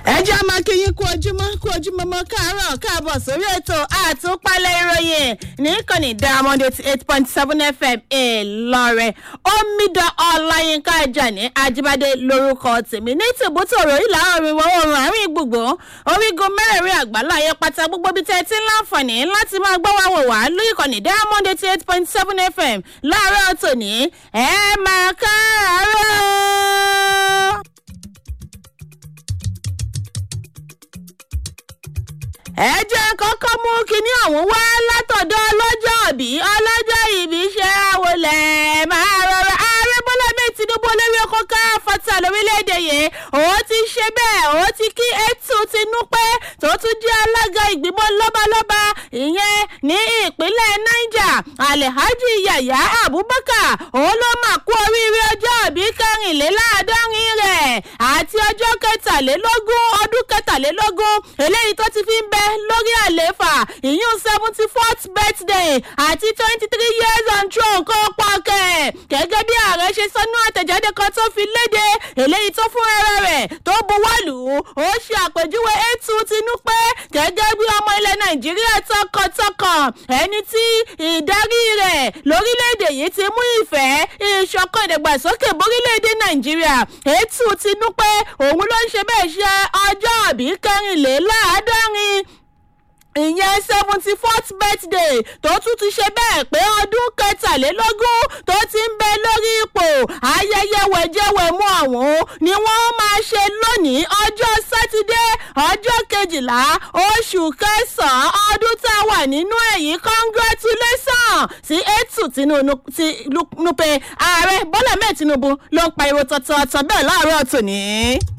ẹ jẹ́ máa kí yín kú ojúmọ́ kú ojúmọ́ mọ́ káàárọ̀ káàbọ̀ sórí ètò àtúpalẹ̀ ìròyìn ní diamond eighty eight point seven fm ìlọrin omidan ọláyínká ajani ajíbádé lórúkọ tèmi ní tìbútòrò ìlà oòrùn ìwọ̀ oòrùn àárín gbùngbùn orígun mẹ́rẹ̀ẹ̀rin àgbáláyé pátá gbogbo bíi tẹ́ ẹ ti ń láǹfààní láti máa gbọ́ wá wò wá lórí ìkànnì diamond eighty eight point seven fm láàárọ̀ tòní ẹ máa káàárọ̀. ẹ jẹ́ kọ́kọ́ mú kinní ọ̀hún wá látọ̀dọ̀ ọlọ́jọ́ ìbí ọlọ́jọ́ ìbí ṣe àwòlẹ̀ máa rọra ààrẹ bọ́lá mi tinubu olórí ọkọ̀ ká fata lórílẹ̀‐èdè yìí òun ti ṣe bẹ́ẹ̀ òun ti kí etu tinú pé tó tún jẹ́ alága ìgbìmọ̀ lọ́balọ́ba ìyẹn ní ìpínlẹ̀ niger alhaji yaya abubakar òun ló máa kú oríire ọjọ́ ìbí kẹrìnléláàádọ́rin rẹ̀ àti ọjọ́ kẹtàlélógún ọdún kẹtàlélógún eléyìí tó ti fi ń bẹ lórí àléfà ìyún seventy fourth birthday àti twenty three years on throne kó pọ̀kẹ́ gẹ́gẹ́ bí ààrẹ ṣe sọ́nú àtẹ̀jáde kan tó fi léde eléyìí tó fún ẹrẹ rẹ̀ tó buwọ́lù ó ṣe àpèjúwe ètò tinú pé gẹ́gẹ́ bí ọmọ ilẹ̀ nàìjíríà tọkàntọkàn ẹni tí ìdarí rẹ̀ lórílẹ̀‐èdè yìí ti mú ìfẹ́ ìṣọ̀kan ìdàgbàsókè borílẹ̀‐èdè nàìjíríà ètò tinú pé òun ló ń ṣe bẹ́ẹ̀ ṣe ọjọ́ àbí kẹrìnléláàádọ́rin ìyẹn seventy fourth birthday tó tún ti ṣe bẹ́ẹ̀ pé ọdún kẹtàlélógún tó ti ń bẹ lórí ipò ayẹyẹ wẹ̀jẹ̀wẹ̀mú ọ̀hún ni wọ́n máa ṣe lónìí ọjọ́ sátidé ọjọ́ kejìlá oṣù kẹsàn-án ọdún tá a wà nínú èyí congratulation sí ètù tinubu ààrẹ bọ́lá mẹ́ẹ̀ tinubu ló ń pariwo tọ̀tọ̀ọ̀tọ̀ bẹ́ẹ̀ láàárọ̀ tòní.